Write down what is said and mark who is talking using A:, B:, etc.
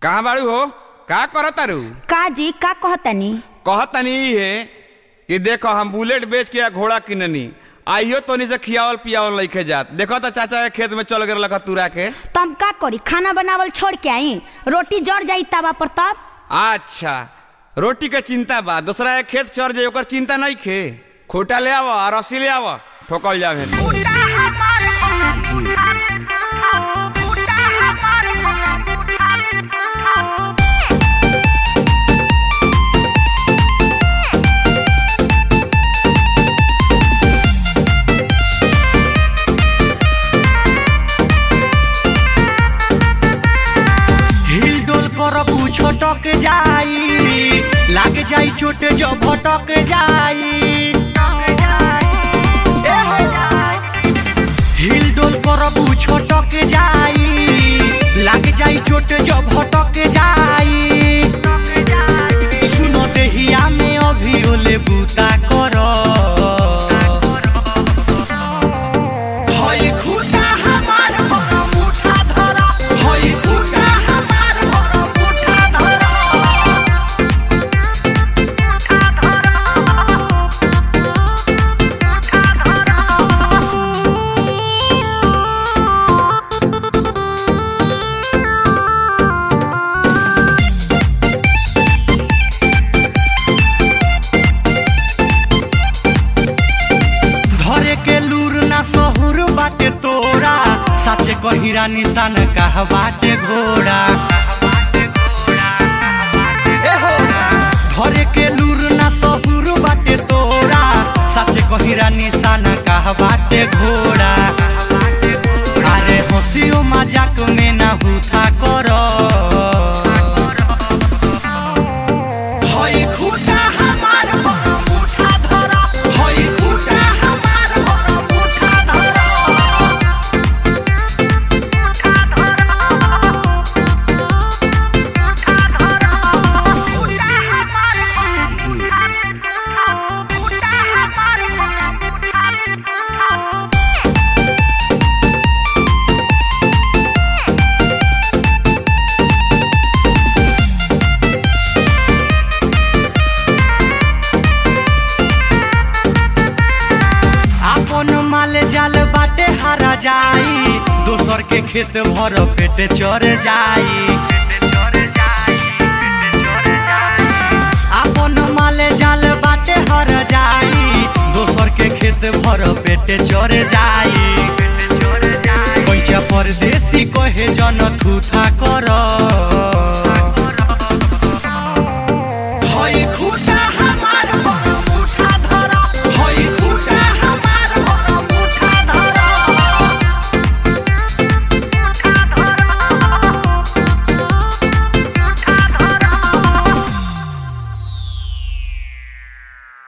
A: कहाँ बाड़ू हो का करत तारू
B: का जी का कहतनी
A: कहतनी ई है कि देखो हम बुलेट बेच के आ घोड़ा किननी आइयो तोनी से खियावल पियावल लइके जात देखो तो चाचा के खेत में चल गए तुरा के
B: तो हम का करी खाना बनावल छोड़ के आई रोटी जड़ जाई तवा पर तब
A: अच्छा रोटी के चिंता बा दूसरा के खेत चढ़ जाए ओकर चिंता नहीं खे खोटा ले आव और रस्सी ले आव ठोकल जावे
C: हिल डोल कर छटक जाई लाग जाई चोट जो भटक जाई ए हो। हिल डोल कर छटक जाई लाग जाई चोट जो भटक जाई सुनो देहिया में अभी ओले बूता कर हई खूटा हमार हर मुठा धरा हई खूटा हमार हर मुठा धरा धरे के लूर ना सहुर बाटे तोरा साचे कहिरा निशान कह बाटे घोड़ा ए हो। धरे के लूर ना सहुर बाटे तोरा साचे कहिरा निशान कह बाटे घोड़ा अरे हंसियो मजाक में ना हुथा करो हई खूटा हमार हर मुठा धरा हई खूटा हमार हर मुठा धरा आपन माल जाल बाटे हारा जाई दोसर के खेत भर पेट चढ़ जाई आपन माल जाल बाटे हर जाई दोसर के खेत भर पेट चढ़ जाई पैसा परदेसी कहे जन थूथा कर